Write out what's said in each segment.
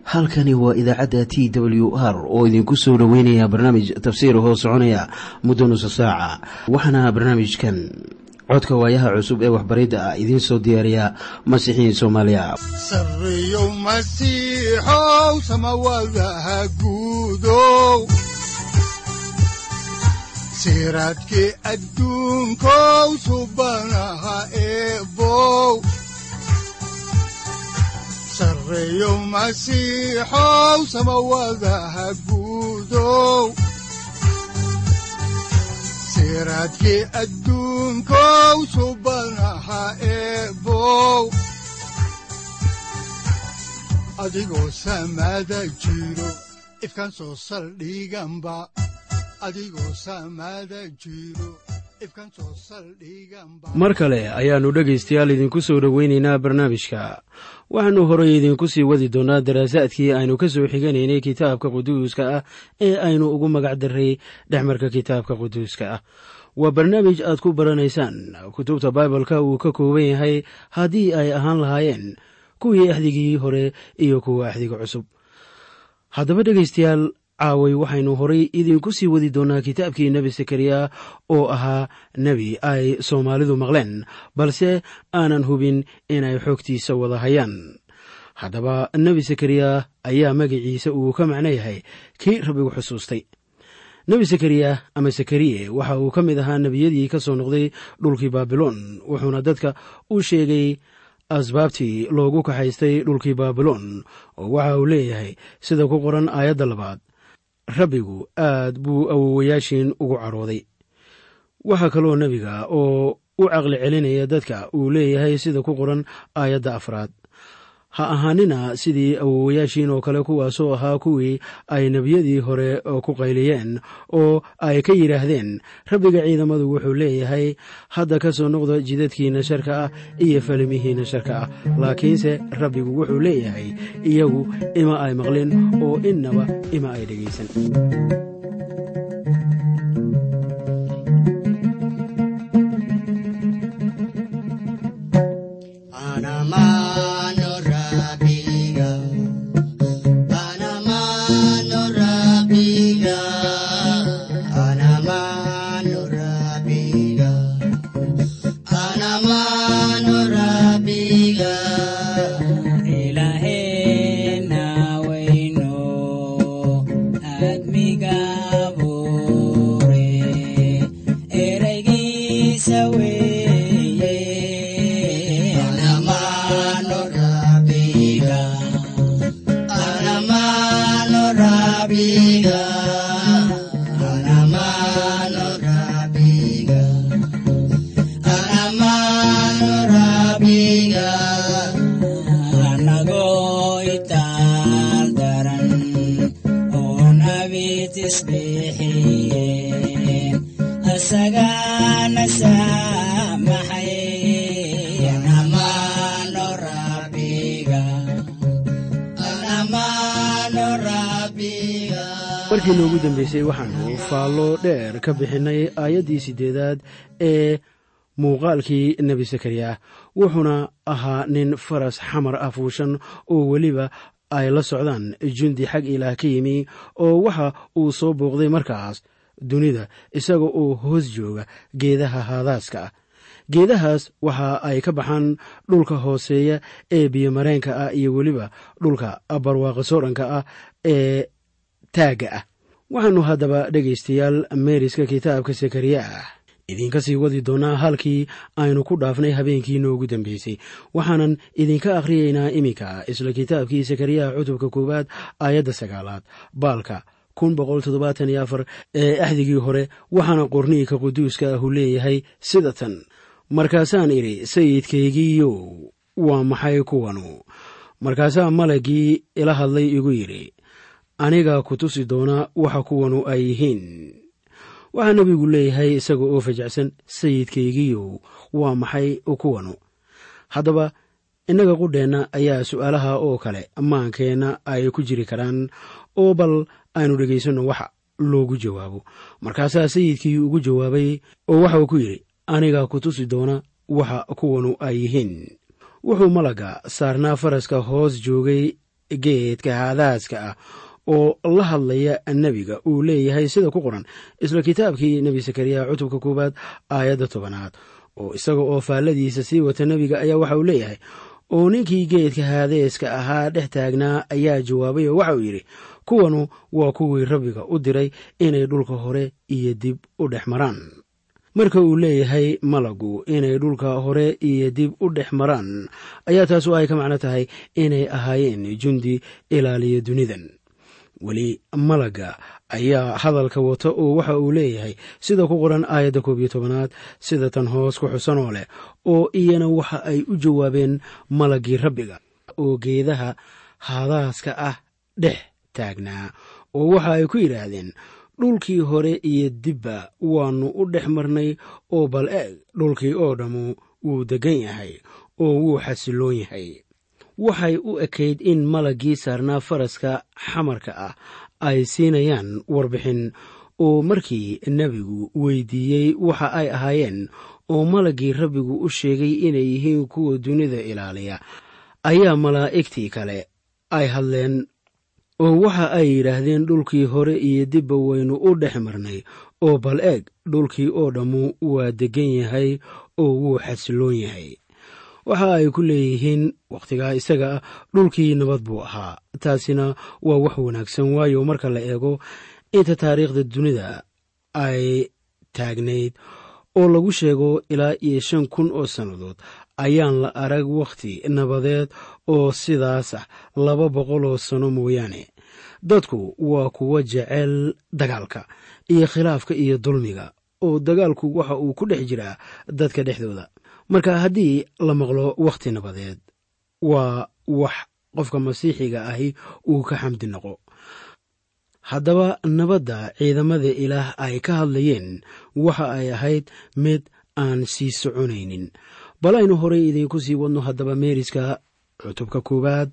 halkani waa idaacadda t w r oo idinku soo dhoweynaya barnaamij tafsiir hoo soconaya muddo nusa saaca waxaana barnaamijkan codka waayaha cusub ee waxbaridda ah idiin soo diyaariya masiixiin soomaaliya sareyow masiixow samawadaha guudow siraadkii adduunkow subanaha eebow sareyow masiixow samawadaha guudow siraadkii adduunkow subanaha eebow adigoo samada jiro ifkaan soo saldhiganba adigoo samada jiro ifkaan soo saldhiganba mar kale ayaannu dhegaystayaal idinku soo dhoweynaynaa barnaamijka waxaannu horey idinku sii wadi doonnaa daraasaadkii aynu ka soo xiganaynay kitaabka quduuska ah ee aynu ugu magac darray dhexmarka kitaabka quduuska ah waa barnaamij aad ku baranaysaan kutubta baibalka uu ka kooban yahay haddii ay ahaan lahaayeen kuwii axdigii hore iyo kuwa axdiga cusub haddaba dhegaystayaal caaway waxaynu horay idinku sii wadi doonnaa kitaabkii nebi sakariya oo ahaa nebi ay soomaalidu maqleen balse aanan hubin inay xoogtiisa wada hayaan haddaba nebi sakariya ayaa magaciisa uu ka macno yahay kii rabbigu xusuustay nebi sakariya ama sakariye waxa uu ka mid ahaa nebiyadii ka soo noqday dhulkii baabiloon wuxuuna dadka u sheegay asbaabtii loogu kaxaystay dhulkii baabiloon oo waxa uu leeyahay sida ku qoran aayadda labaad rabbigu aad buu awowayaashiin ugu cadhooday waxaa kaloo nebiga oo u caqli celinaya dadka uu leeyahay sida ku qoran aayadda afraad ha ahaanina sidii awowayaashiin oo kale kuwaasoo ahaa kuwii ay nebiyadii hore ku qayliyeen oo ay ka yidhaahdeen rabbiga ciidamadu wuxuu leeyahay hadda ka soo noqda jidadkiinna sharka ah iyo falimihiinna sharka ah laakiinse rabbigu wuxuu leeyahay iyagu ima ay maqlin oo innaba ima ay dhegaysan markii noogu dambeysay waxaannu faallo dheer ka bixinnay aayaddii siddeedaad ee muuqaalkii nebi sakariya wuxuuna ahaa nin faras xamar ah fuushan oo weliba ay la socdaan jundi xag ilaah ka yimi oo waxa uu soo booqday markaas dunida isaga oo hoos jooga geedaha haadaaska ah geedahaas waxa ay ka baxaan dhulka hooseeya ee biyomareenka ah iyo weliba dhulka barwaaqa soodhanka ah ee taagga ah waxaannu haddaba dhegaystayaal meeriska kitaabka sakariya ah idinka sii wadi doonnaa halkii aynu ku dhaafnay habeenkii noogu dambeysay waxaanan idinka akhriyaynaa iminka isla kitaabkii sakariyaha cutubka koowaad aayadda sagaalaad baalka ee axdigii hore waxaana qorniinka quduuska ahu leeyahay sida tan markaasaan idhi sayidkaygiiyow waa maxay kuwanu markaasaa malaggii ila hadlay igu yidhi anigaa ku tusi doona waxa kuwanu ay yihiin waxaa nebigu leeyahay isaga oo fajacsan sayidkaygiiyow waa maxay kuwanu haddaba innaga qudheenna ayaa su'aalaha oo kale maankeenna ay ku jiri karaan oo bal aynu dhegaysanno waxa loogu jawaabo markaasaa sayidkii ugu jawaabay oo waxa uu ku yidhi anigaa ku tusi doona waxa kuwanu ay yihiin wuxuu malagga saarnaa faraska hoos joogay geedka haadaaska ah oo la hadlaya nebiga uu leeyahay sida ku qoran isla kitaabkii nebi sakariya cutubka koowaad aayadda tobanaad oo isaga oo faalladiisa sii wata nebiga ayaa waxa uu leeyahay oo ninkii geedka haadeeska ahaa dhex taagnaa ayaa jawaabay oo waxa uu yidhi kuwanu waa kuwii rabbiga u diray inay dhulka hore iyo dib u dhex maraan marka uu leeyahay malagu inay dhulka hore iyo dib u dhex maraan ayaa taasu ay ka macno tahay inay ahaayeen jundi ilaaliya dunidan weli malaga ayaa hadalka wata oo waxa uu leeyahay sida ku qoran aayadda koob iyo tobanaad sida tan hoos ku xusan oo leh oo iyana waxa ay u jawaabeen malagii rabbiga oo geedaha haadaaska ah dhex taagnaa oo waxa ay ku yidhaahdeen dhulkii hore iyo dibba waannu u dhex marnay oo bal eeg dhulkii oo dhammu wuu deggan yahay oo wuu xasiloon yahay waxay u ekayd in malaggii saarnaa faraska xamarka ah ay siinayaan warbixin oo markii nebigu weydiiyey waxa ay ahaayeen oo malaggii rabbigu u sheegay inay yihiin kuwa dunida ilaaliya ayaa malaa'igtii kale ay hadleen oo waxa ay yidhaahdeen dhulkii hore iyo dibba waynu u dhex marnay oo bal eeg dhulkii oo dhammu waa deggan yahay oo wuu xasiloon yahay waxa ay ku leeyihiin wakhtigaa isaga ah dhulkii nabad buu ahaa taasina waa wax wanaagsan waayo marka la eego inta taariikhda dunida ay taagnayd oo lagu sheego ilaa iyo shan kun oo sannadood ayaan la arag wakhti nabadeed oo sidaas ah laba boqol oo sano mooyaane dadku waa kuwa jecel dagaalka iyo khilaafka iyo dulmiga oo dagaalku waxa uu ku dhex jiraa dadka dhexdooda marka haddii la maqlo wakhti nabadeed waa wax qofka masiixiga ahi uu ka xamdi noqo haddaba nabadda ciidamada ilaah ay ka hadlayeen waxa ay ahayd mid aan sii soconaynin bal aynu horey idiinku sii wadno haddaba meeriska cutubka koowaad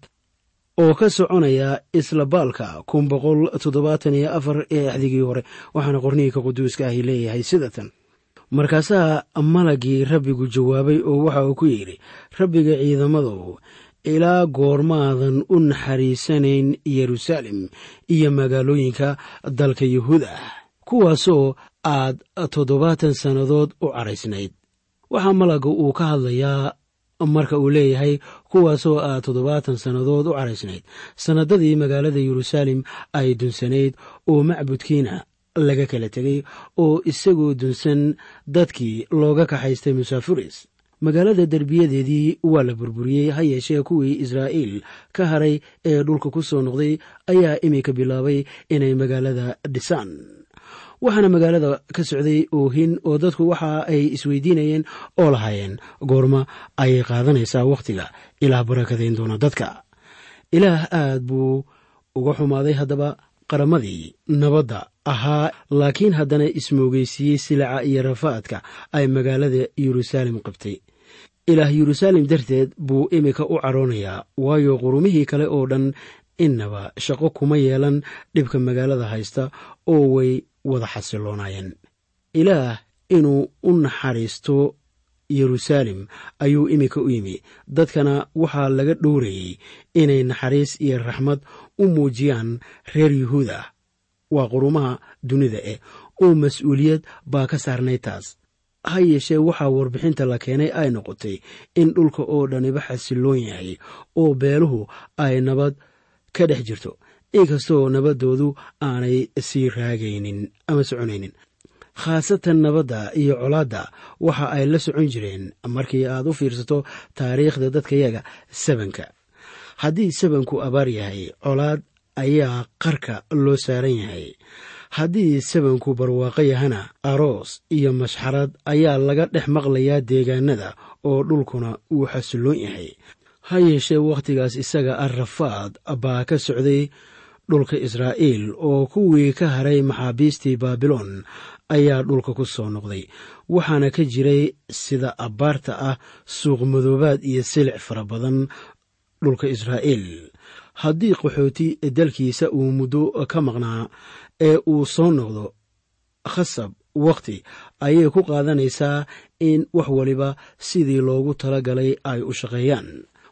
oo ka soconaya isla baalka kun boqol toddobaatan iyo afar ee axdigii hore waxaana qorniinka quduuska ahi leeyahay sida tan markaasaa malagii rabbigu jawaabay oo waxa uu ku yidhi rabbiga ciidamadow ilaa goormaadan u naxariisanayn yeruusaalem iyo magaalooyinka dalka yuhuud ah kuwaasoo aad toddobaatan sannadood u caraysnayd waxaa malaga uu ka hadlayaa marka uu leeyahay kuwaasoo aad toddobaatan sannadood u caraysnayd sannadadii magaalada yeruusaalem ay dunsanayd oo macbudkiina laga kala tegay oo isagoo dunsan dadkii looga kaxaystay musaafiris magaalada derbiyadeedii waa la burburiyey ha yeeshee kuwii israa'iil ka haray ee dhulka ku soo noqday ayaa iminka bilaabay inay magaalada dhisaan waxaana magaalada ka socday oohin oo dadku waxa ay isweydiinayeen oo lahaayeen goorma ayay qaadanaysaa wakhtiga ilaah barakadayn doona dadka ilaah aad buu uga xumaaday haddaba qaramadii nabadda ahaa laakiin haddana ismoogeysiiyey silaca iyo rafaadka ay magaalada yeruusaalem qabtay ilaah yeruusaalem darteed buu iminka u caroonayaa waayo qurumihii kale oo dhan innaba shaqo kuma yeelan dhibka magaalada haysta oo way wada xasiloonaayeen ilaah inuu u naxariisto yeruusaalem ayuu iminka u yimi dadkana waxaa laga dhowrayey inay naxariis iyo raxmad u muujiyaan reer yuhuud ah waa qurumaha dunida eh oo mas-uuliyad baa ka saarnay taas ha yeeshee waxaa warbixinta la keenay ay noqotay in dhulka oo dhaniba xasiloon yahay oo beeluhu ay nabad ka dhex jirto inkastoo nabaddoodu aanay sii raagaynin ama soconaynin khaasatan nabadda iyo colaadda waxa ay la socon jireen markii aad u fiirsato taariikhda dadkayaga sabanka haddii sabanku abaar yahay colaad ayaa qarka loo saaran yahay haddii sabanku barwaaqo yahana aroos iyo mashxarad ayaa laga dhex maqlayaa deegaanada oo dhulkuna uu xasiloon yahay ha yeeshee wakhtigaas isaga ah rafaad baa ka socday dhulka israa'iil oo kuwii ka haray maxaabiistii baabiloon ayaa dhulka ku soo noqday waxaana ka jiray sida abbaarta ah suuqmadoobaad iyo silic fara badan dhulka israa'iil haddii qaxooti dalkiisa uu muddo ka maqnaa ee uu soo noqdo khasab wakhti ayay ku qaadanaysaa in wax waliba sidii loogu tala galay ay u shaqeeyaan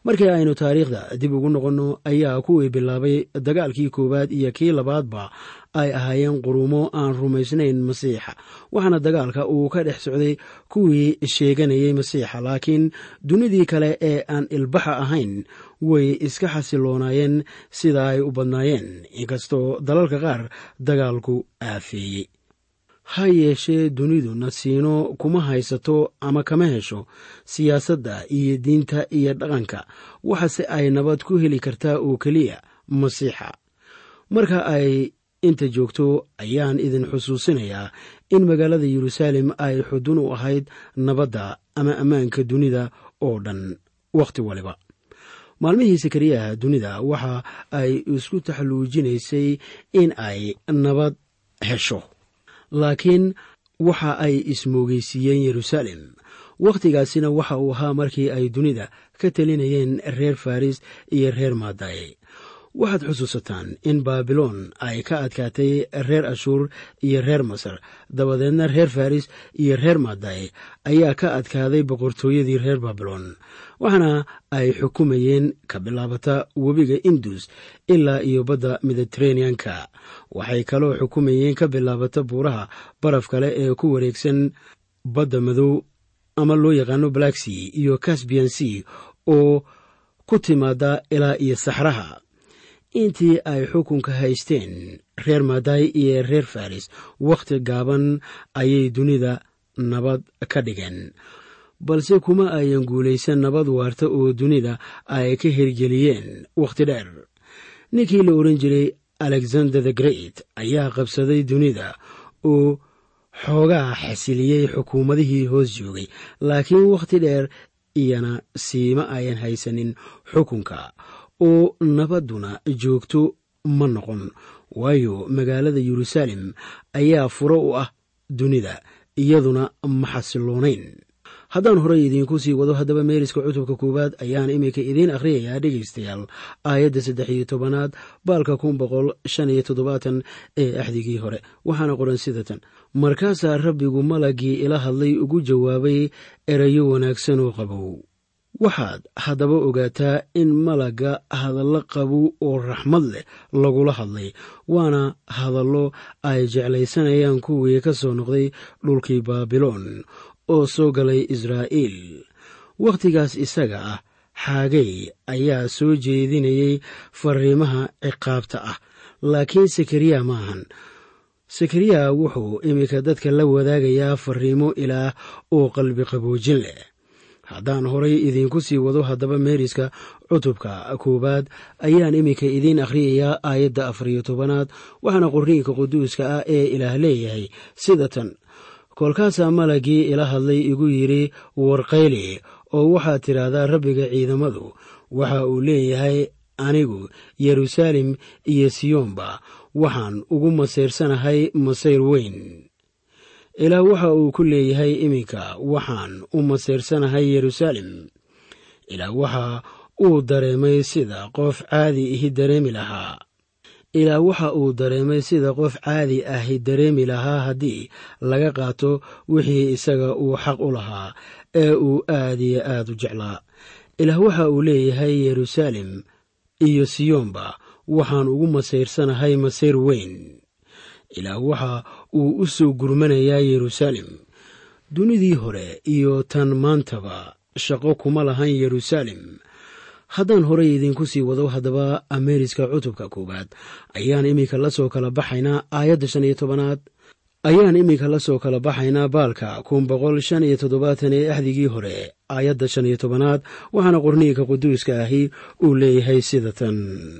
markii aynu taariikhda dib ugu noqonno ayaa kuwii bilaabay dagaalkii koowaad iyo kii labaadba ay ahaayeen quruumo aan rumaysnayn masiixa waxaana dagaalka uu ka dhex socday kuwii sheeganayay masiixa laakiin dunidii kale ee aan ilbaxa ahayn way iska xasiloonaayeen sida ay u badnaayeen inkastoo dalalka qaar dagaalku aafeeyey ha yeeshee dunidu nasiino kuma haysato ama kama hesho siyaasadda iyo diinta iyo dhaqanka waxase ay nabad ku heli kartaa oo keliya masiixa marka ay inta joogto ayaan idin xusuusinayaa in magaalada yeruusaalem ay xudun u ahayd nabadda ama ammaanka dunida oo dhan wakhti waliba maalmihii sakariyaha dunida waxa ay isku taxluujinaysay in ay nabad hesho laakiin waxa ay ismoogeysiiyeen yeruusaalem wakhtigaasina waxa uu ahaa markii ay dunida ka telinayeen reer faris iyo reer maadaye waxaad xusuusataan in baabiloon ay ka adkaatay reer ashuur iyo reer masar dabadeedna reer faris iyo reer maadaye ayaa ka adkaaday boqortooyadii reer baabiloon waxaana ay xukumayeen ka bilaabata webiga indus ilaa iyo badda mediteraneanka waxay kaloo xukumayeen ka bilaabata buuraha baraf kale ee ku wareegsan badda madow ama loo yaqaano blacksea iyo casbian sea oo ku timaada ilaa iyo saxraha intii ay xukunka haysteen reer maday iyo reer faris wakhti gaaban ayay dunida nabad ka dhigeen balse kuma ayan guulaysan nabad waarta oo dunida ay ka hirgeliyeen wakhti dheer ninkii la ohan jiray alexander the great ayaa qabsaday dunida oo xoogaa xasiliyey xukuumadihii hoos joogay laakiin wakhti dheer iyana siima ayan haysanin xukunka oo nabadduna joogto ma noqon waayo magaalada yeruusaalem ayaa furo u ah dunida iyaduna ma xasiloonayn haddaan horey idiinku sii wado haddaba meeriska cutubka koowaad ayaan iminka idiin akhriyayaa dhegaystayaal aayadda saddex iyo tobanaad baalka kun boqol shan iyo toddobaatan ee axdigii hore waxaana qoran sidatan markaasaa rabbigu malaggii ila hadlay ugu jawaabay erayo wanaagsan oo qabow waxaad haddaba ogaataa in malagga hadallo qabow oo raxmad leh lagula hadlay waana hadallo ay jeclaysanayaan kuwii ka soo noqday dhulkii baabiloon oo soo galay israa'iil wakhtigaas isaga ah xaagay ayaa soo jeedinayay fariimaha ciqaabta ah laakiin sakariya maahan sakariya wuxuu iminka dadka la wadaagayaa fariimo ilaah oo qalbi qaboojin leh haddaan horay idiinku sii wado haddaba meeriska cutubka koowaad ayaan iminka idiin akhriyayaa aayadda afar iyo tobanaad waxaana qorniinka quduuska ah ee ilaah leeyahay sida tan kolkaasaa malaggii ila hadlay igu yidhi warqayli oo waxaad tidhaahdaa rabbiga ciidamadu waxa uu leeyahay anigu yeruusaalem iyo siyoonba waxaan ugu masayrsanahay masayr weyn ilaah waxa uu ku leeyahay iminka waxaan u masayrsanahay yeruusaalem ilaah waxa uu dareemay sida qof caadi ihi dareemi lahaa ilaah waxa uu dareemay sida qof caadi ahi dareemi lahaa haddii laga qaato wixii isaga uu xaq u lahaa ee uu aad iyo aad u jeclaa ilaah waxa uu leeyahay yeruusaalem iyo siyoonba waxaan ugu masayrsanahay masayr weyn ilaah waxa uu u soo gurmanayaa yeruusaalem dunidii hore iyo tan maantaba shaqo kuma lahan yeruusaalem haddaan horey idiinku sii wado haddaba ameeriska cutubka koowaad ayaan iminka lasoo kala baxaynaa aayadda shan iyo tobanaad ayaan iminka lasoo kala baxaynaa baalka kun boqol shan iyo toddobaatan ee axdigii hore aayadda shan iyo tobanaad waxaana qorniinka quduuska ahi uu leeyahay sida tan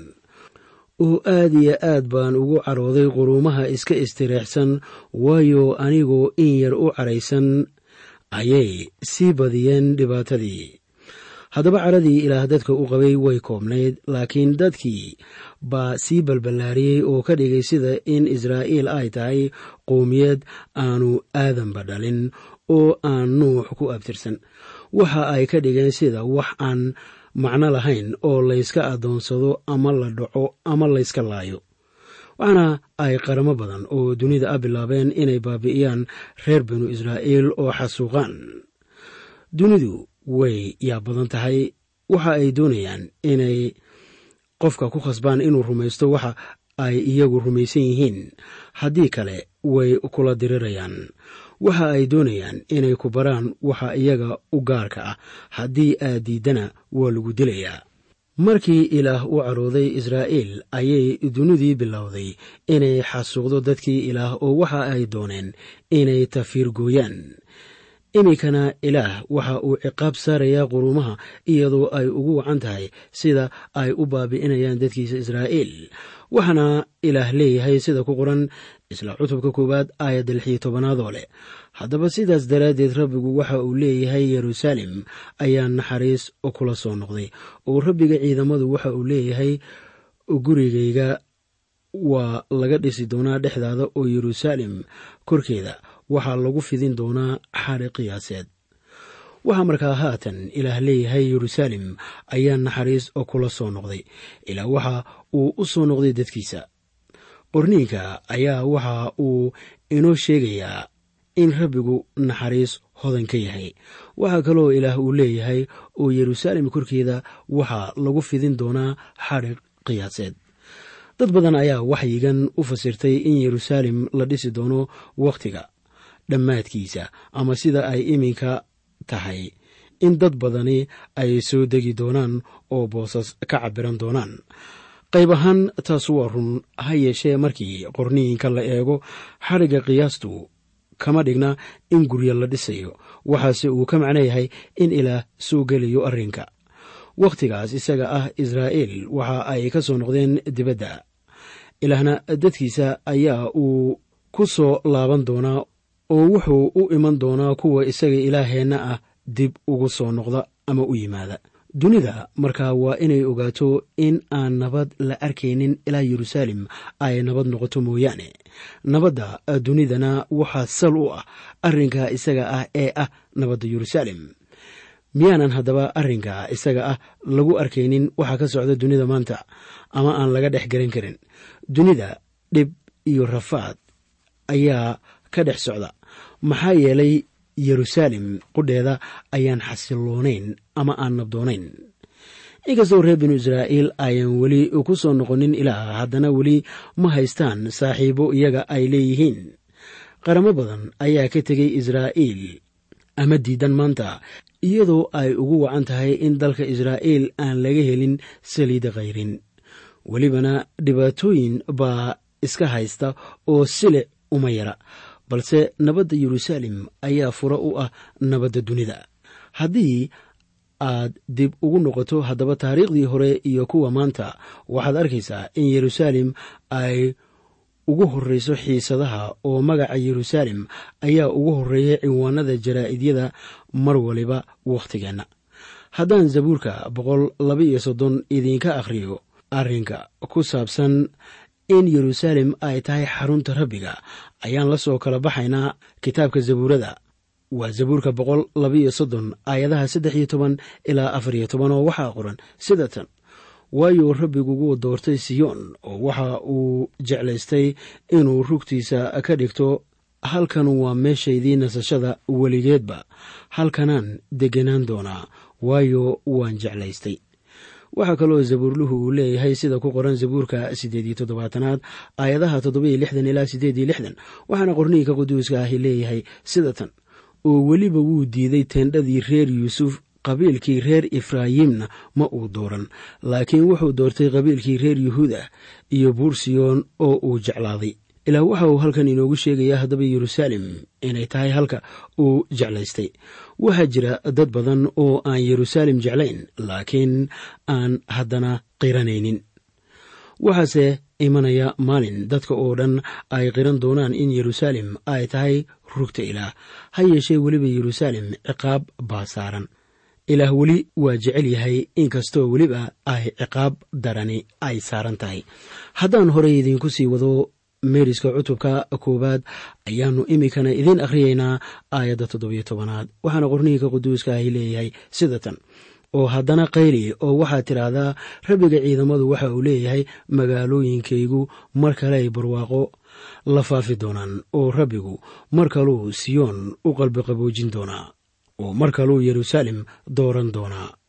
oo aad iyo aad baan ugu carooday quruumaha iska istireexsan waayo anigoo in yar u caraysan ayay sii badiyeen dhibaatadii haddaba caradii ilaah dadka u qabay way koobnayd laakiin dadkii baa sii balballaariyey oo ka dhigay sida in israa'iil ay tahay qowmiyad aanu aadanba dhalin oo aan nuux ku abtirsan waxa ay ka dhigeen sida wax aan macno lahayn oo layska addoonsado ama la dhaco ama layska laayo waxaana ay qaramo badan oo dunida a bilaabeen inay baabi'iyaan reer binu israa'iil oo xasuuqaan dunidu way yaa badan tahay waxa ay doonayaan inay qofka ku khasbaan inuu rumaysto waxa ay iyagu rumaysan yihiin haddii kale way kula dirirayaan waxa ay doonayaan inay ku baraan waxa iyaga u gaarka ah haddii aad diiddana waa lagu dilayaa markii ilaah u carooday israa'iil ayay dunidii bilowday inay xasuuqdo dadkii ilaah oo waxa ay dooneen inay tafiir gooyaan iminkana ilaah waxa uu ciqaab saarayaa quruumaha iyadoo ay ugu wacan tahay sida ay u baabi'inayaan dadkiisa israa'iil waxaana ilaah leeyahay sida ku qoran isla cutubka koowaad aayadda lix iyo tobanaadoo leh haddaba sidaas daraaddeed rabbigu waxa uu leeyahay yeruusaalem ayaa naxariis kula soo noqday oo rabbiga ciidamadu waxa uu leeyahay gurigayga waa laga dhisi doonaa dhexdaada oo yeruusaalem korkeeda waxaa lagu fidin doonaa xari qiyaaseed waxaa markaa haatan ilaah leeyahay yeruusaalem ayaa naxariis oo kula soo noqday ilaa waxa uu u soo noqday dadkiisa qorniinka ayaa waxa uu inoo sheegayaa in rabbigu naxariis hodan ka yahay waxaa kaloo ilaah uu leeyahay oo yeruusaalem korkeeda waxaa lagu fidin doonaa xadhig qiyaaseed dad badan ayaa waxyigan u fasirtay in yeruusaalem la dhisi doono wakhtiga dhammaadkiisa ama sida ay iminka tahay in dad badani ay soo degi doonaan oo boosas ka cabiran doonaan qayb ahaan taas waa run ha yeeshee markii qorniinka la eego xadhigga qiyaastu kama dhigna in guryo la dhisayo waxaase uu ka macno yahay in ilaah soo gelayo arrinka wakhtigaas isaga ah israa'iil waxa ay ka soo noqdeen dibadda ilaahna dadkiisa ayaa uu ku soo laaban doonaa oo wuxuu u iman doonaa kuwa isaga ilaaheenna ah dib ugu soo noqda ama u yimaada dunida markaa waa inay ogaato in aan nabad la arkaynin ilaa yeruusaalem ay nabad noqoto mooyaane nabadda dunidana waxaa sal u ah arrinka isaga ah ee ah nabadda yeruusaalem miyaanan haddaba arrinka isaga ah lagu arkaynin waxa ka socda dunida maanta ama aan laga dhex garan karin dunida dhib iyo rafaad ayaa ka dhex socda maxaa yeelay yeruusaalem qudheeda ayaan xasiloonayn ama aan nabdoonayn inkastoo reer binu israa'iil ayaan weli ku soo noqonin ilaah haddana weli ma haystaan saaxiibo iyaga ay leeyihiin qaramo badan ayaa ka tegay israa'iil ama diidan maanta iyadoo ay ugu wacan tahay in dalka israa'iil aan laga helin saliida khayrin welibana dhibaatooyin baa iska haysta oo silic uma yara balse nabadda yeruusaalem ayaa fura u ah nabadda dunida haddii aad dib ugu noqoto haddaba taariikhdii hore iyo kuwa maanta waxaad arkaysaa in yeruusaalem ay ugu horreyso xiisadaha oo magaca yeruusaalem ayaa ugu horreeya cinwaanada jaraa'idyada mar waliba wakhtigeenna haddaan zabuurka boqol laba iyo soddon idiinka akhriyo arrinka ku saabsan in yeruusaalem ay tahay xarunta rabbiga ayaan la soo kala baxaynaa kitaabka zabuurada waa zabuurka boqol labaiyo soddon aayadaha saddex iyo toban ilaa afar iyo toban oo waxaa qoran sida tan waayo rabbigugu doortay siyoon oo waxa uu jeclaystay inuu rugtiisa ka dhigto halkan waa meeshaydii nasashada weligeedba halkanaan degganaan doonaa waayo waan jeclaystay waxaa kaloo zabuurluhu uu leeyahay sida ku qoran zabuurka siddeed iyo toddobaatanaad aayadaha toddobiyo lixdan ilaa siddeed iyo lixdan waxaana qorniinka quduuska ahi leeyahay sida tan oo weliba wuu diiday teendhadii reer yuusuf qabiilkii reer efraayimna ma uu dooran laakiin wuxuu doortay qabiilkii reer yuhuuda iyo buursiyoon oo uu jeclaaday ilaa waxa uu halkan inoogu sheegayaa haddaba yeruusaalem inay tahay halka uu jeclaystay waxaa jira dad badan oo aan yeruusaalem jeclayn laakiin aan haddana qiranaynin waxaase imanaya maalin dadka oo dhan ay qiran doonaan in yeruusaalem ay tahay rugta ilaah ha yeeshee weliba yeruusaalem ciqaab baa saaran ilaah weli waa jecel yahay inkastoo weliba ay ciqaab darani ay saaran tahay haddaan horey idiinku sii wado meeriska cutubka koowaad ayaannu iminkana idiin akhriyaynaa aayadda toddobiyo tobanaad waxaana qorniinka quduuska ahi leeyahay sida tan oo haddana qayli oo waxaad tidhaahdaa rabbiga ciidamadu waxa uu leeyahay magaalooyinkaygu mar kale ay barwaaqo la faafi doonaan oo rabbigu mar kaluu siyoon u qalbiqaboojin doonaa oo mar kaluu yeruusaalem dooran doonaa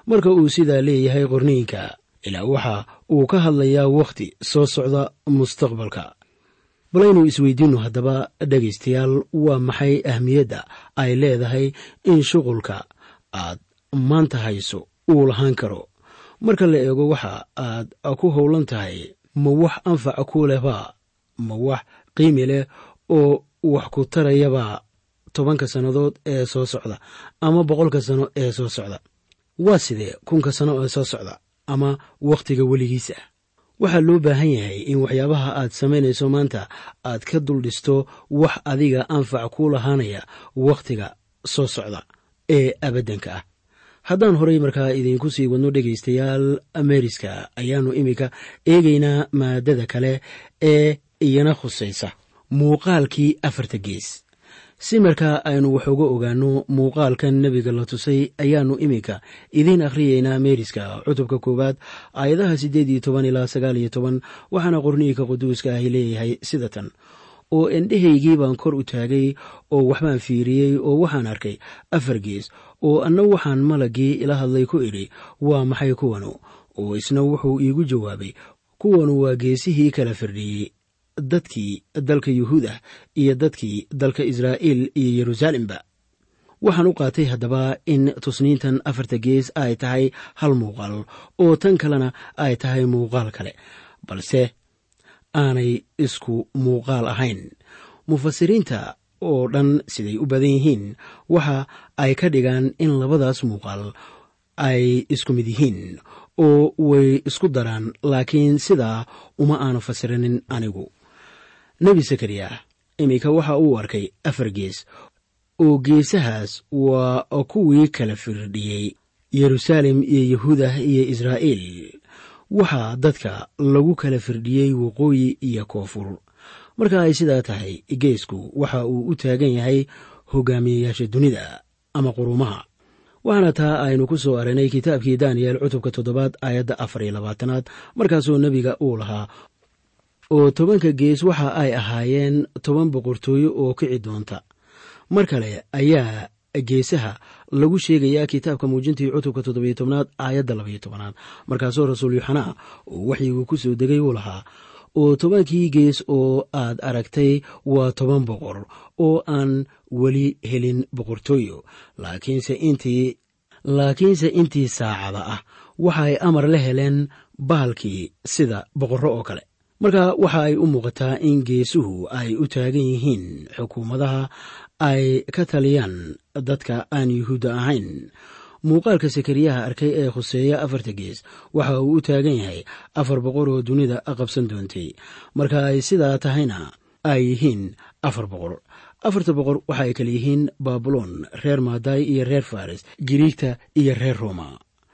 marka uu sidaa leeyahay qorniinka ilaa waxa uu ka hadlayaa wakhti soo socda mustaqbalka balaynu isweydiinno haddaba dhegaystayaal waa maxay ahmiyadda ay leedahay in shuqulka aad maanta hayso uu lahaan karo marka la eego waxa aad ku howlan tahay ma wax anfac ku lehba ma wax qiimi leh oo wax ku tarayaba tobanka sannadood ee soo socda ama boqolka sano ee soo socda waa sidee kunka sano ee soo socda ama wakhtiga weligiisa waxaa loo baahan yahay in waxyaabaha aad samaynayso maanta aad ka dul dhisto wax adiga anfac ku lahaanaya wakhtiga soo socda ee abaddanka ah haddaan horay markaa idiinku sii wadno dhegaystayaal ameriska ayaannu iminka eegaynaa maadada kale ee iyana khusaysa muuqaalkii afarta gees si markaa aynu wax uga ogaanno muuqaalkan nebiga la tusay ayaannu iminka idiin akhriyeynaa meeriska cutubka koowaad aayadaha siddeed iyo toban ilaa sagaal iyo toban waxaana qorniinka quduuska ahi leeyahay sida tan oo endhehaygii baan kor u taagay oo waxbaan fiiriyey oo waxaan arkay afar gees oo anna waxaan malaggii ila hadlay ku idhi waa maxay kuwanu oo isna wuxuu iigu jawaabay kuwanu waa geesihii kala firdhiyey dadkii dalka yuhuudah iyo dadkii dalka israa'iil iyo yeruusaalemba waxaan u qaatay haddaba in tusniintan afarta gees ay tahay hal muuqaal oo tan kalena ay tahay muuqaal kale balse aanay isku muuqaal ahayn mufasiriinta oo dhan siday u badan yihiin waxa ay ka dhigaan in labadaas muuqaal ay isku mid yihiin oo way isku daraan laakiin sidaa uma aanu fasirinin anigu nebi sakariya iminka waxa uu arkay afar gees oo geesahaas waa kuwii kala firdhiyey yeruusaalem iyo yahuudah iyo israa'iil waxaa dadka lagu kala firdhiyey waqooyi iyo koonfur marka ay sidaa tahay geesku waxa uu u taagan yahay hogaamiyeyaasha dunida ama quruumaha waxaana taa aynu ku soo aragnay kitaabkii daniyel cutubka toddobaad aayadda afar iyo labaatanaad markaasoo nebiga uu lahaa oo tobanka gees waxa ay ahaayeen toban boqortooyo oo kici doonta mar kale ayaa geesaha lagu sheegayaa kitaabka muujintii cutubka toddobiyo tobnaad aayadda labaiyo tobanaad markaasoo rasuul yuxanaa uu waxyigu ku soo degay uu lahaa oo tobankii gees oo aad aragtay waa toban boqor oo aan weli helin boqortooyo laakiinse intii laakiinse intii saacada ah waxaay amar la heleen bahalkii sida boqorro oo kale marka waxa ay u muuqataa in geesuhu ay u taagan yihiin xukuumadaha ay ka taliyaan dadka aan yuhuudda ahayn muuqaalka sakariyaha arkay ee khuseeya afarta gees waxa uu u taagan yahay afar boqor oo dunida qabsan doontay marka ay sidaa tahayna ay yihiin afar boqor afarta boqor waxa ay kale yihiin baabuloon reer maadaay iyo reer faris giriigta iyo reer roma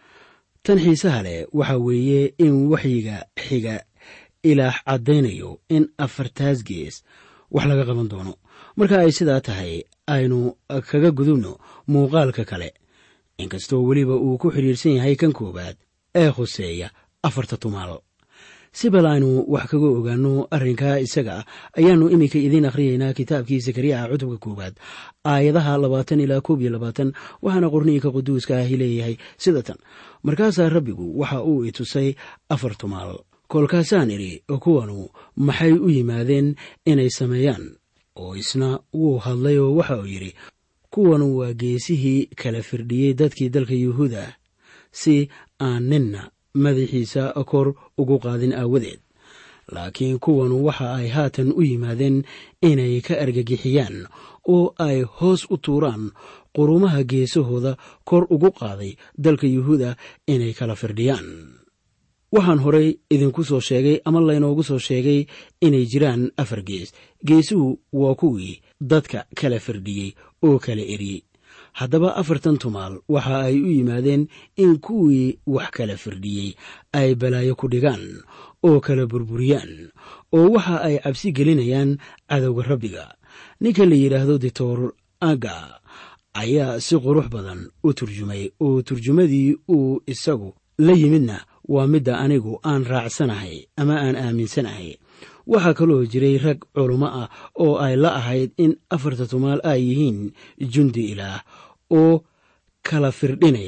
tan xiisaha leh waxa weeye in waxyiga xiga ilaah caddaynayo in afartaas gees wax laga qaban doono marka ay sidaa tahay aynu kaga gudubno muuqaalka kale inkastoo weliba uu ku xidhiirsan yahay kan koowaad ee khuseeya afarta tumaal si bal aynu wax kaga ogaanno arrinkaa isaga ah ayaannu iminka idiin akhriyeynaa kitaabkii sakariyaha cutubka koowaad aayadaha labaatan ilaa koob iyo labaatan waxaana qorniinka quduuska ahi leeyahay sida tan markaasaa rabbigu waxa uu i tusay afar tumaal kolkaasaan idhi kuwanu maxay u yimaadeen inay sameeyaan oo isna wuu hadlay oo waxa uu yidhi kuwanu waa geesihii kala firdhiyey dadkii dalka yuhuuda ah si aan ninna madaxiisa kor ugu qaadin aawadeed laakiin kuwanu waxa ay haatan u yimaadeen inay ka argagixiyaan oo ay hoos u tuuraan qurumaha geesahooda kor ugu qaaday dalka yuhuuda inay kala firdhiyaan waxaan horay idinku soo sheegay ama laynoogu soo sheegay inay jiraan afar gees geesuhu waa kuwii dadka kala firdhiyey oo kala eriyey haddaba afartan tumaal waxa ay u yimaadeen in kuwii wax kala firdhiyey ay balaayo ku dhigaan oo kala burburiyaan oo waxa ay cabsi gelinayaan cadowga rabbiga ninka la yidhaahdo dictor aga ayaa si qurux badan u turjumay oo turjumadii uu isagu la yimidna waa midda anigu aan raacsanahay ama aan aaminsanahay waxaa kaloo jiray rag culummo ah oo ay la ahayd in afarta tumaal ay yihiin jundi ilaah oo kala firdhinaya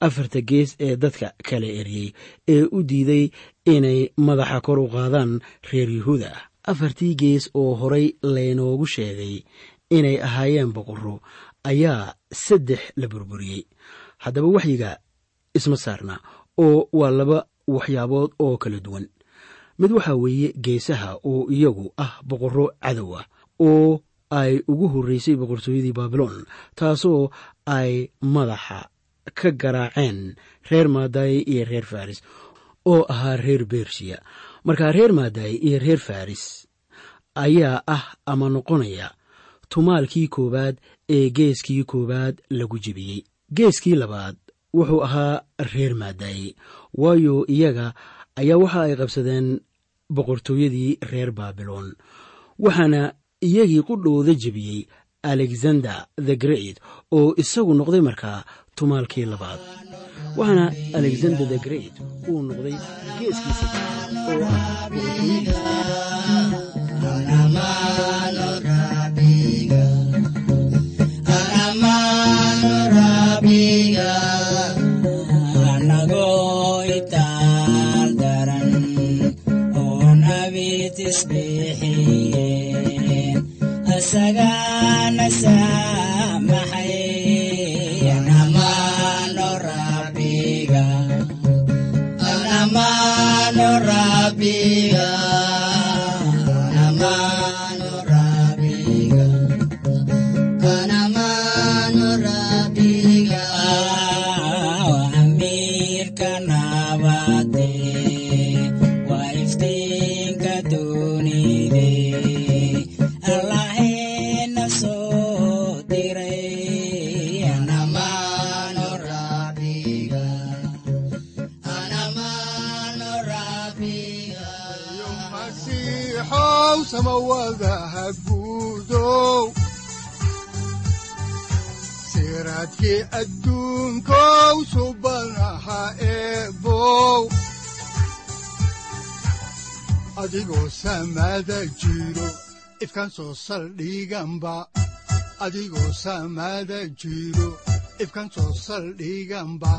afarta gees ee dadka kala eryey ee u diiday inay madaxa kor u qaadaan reer yuhuuda ah afartii gees oo horay laynoogu sheegay inay ahaayeen boqorro ayaa saddex la burburiyey haddaba waxyiga isma saarna oo waa laba waxyaabood oo kala duwan mid waxaa weeye geesaha oo iyagu ah boqorro cadow ah oo ay ugu horreysay boqortooyadii baabiloon taasoo ay madaxa ka garaaceen reer maadaye iyo reer faris oo ahaa reer bershiya markaa reer maadaye iyo reer faris ayaa ah ama noqonaya tumaalkii koowaad ee geeskii koowaad lagu jebiyey geeskii labaad wuxuu ahaa reer maadaye waayo iyaga ayaa waxa ay qabsadeen boqortooyadii reer baabiloon waxaana iyagii qudhooda jebiyey alexander the great oo isagu noqday markaa tumaalkii labaad waxaana alexander the great uu noqday geeskii saddexaad oo ah siraadkii adduunkow subanaha eebow adigoo samaada jiro ifkan soo saldhiganba adigoo samaada jiro ifkan soo saldhiganba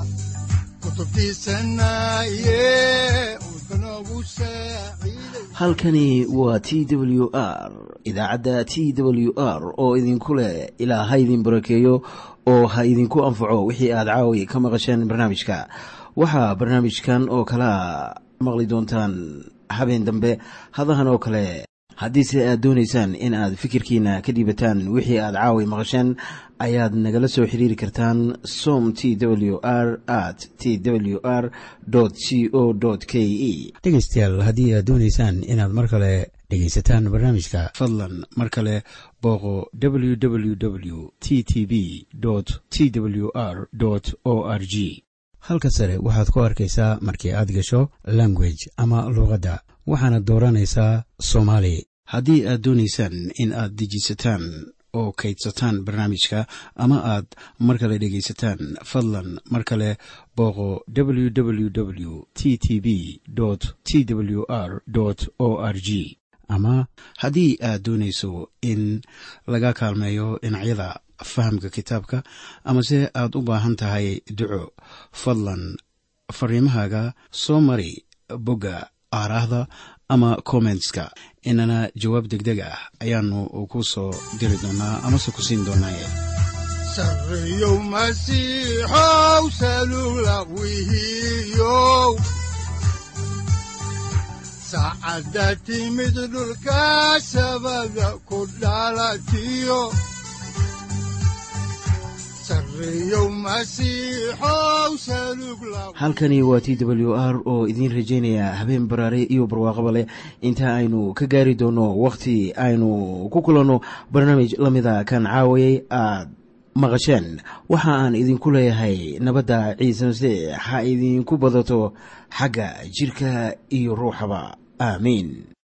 halkani waa t w r idaacadda t w r oo idinku leh ilaa ha idin barakeeyo oo ha idinku anfaco wixii aad caawi ka maqasheen barnaamijka waxaa barnaamijkan oo kalaa maqli doontaan habeen dambe hadahan oo kale haddiise aad doonaysaan in aad fikirkiina ka dhiibataan wixii aad caawi maqasheen ayaad nagala soo xiriiri kartaan som t w r at t w r c o k e dhegaystayaal haddii aad doonaysaan inaad mar kale dhegaysataan barnaamijka fadlan mar kale booqo www t t b t w r o r g halka sare waxaad ku arkaysaa markii aad gasho language ama luuqadda waxaana dooranaysaa soomaali haddii aad doonaysaan in aad dejisataan oo kaydsataan barnaamijka ama aad mar kale dhegaysataan fadlan mar kale booqo www t t b t w r o r g ama haddii aad doonayso in laga kaalmeeyo dhinacyada fahamka kitaabka amase aad u baahan tahay duco fadlan fariimahaaga soo mari bogga aaraahda ama kommentska inana jawaab degdeg ah ayaanu ku soo diri doonaa amase ku siin doonaaye sareyow masiixow salula wihiyow saacadda timid dhulka sabada ku dhalatiyo halkani waa t w r oo idiin rajaynaya habeen baraare iyo barwaaqaba leh inta aynu ka gaari doono wakhti aynu ku kulanno barnaamij la mida kan caawayay aad maqasheen waxa aan idinku leeyahay nabadda ciise masiix ha idinku badato xagga jidhka iyo ruuxaba aamiin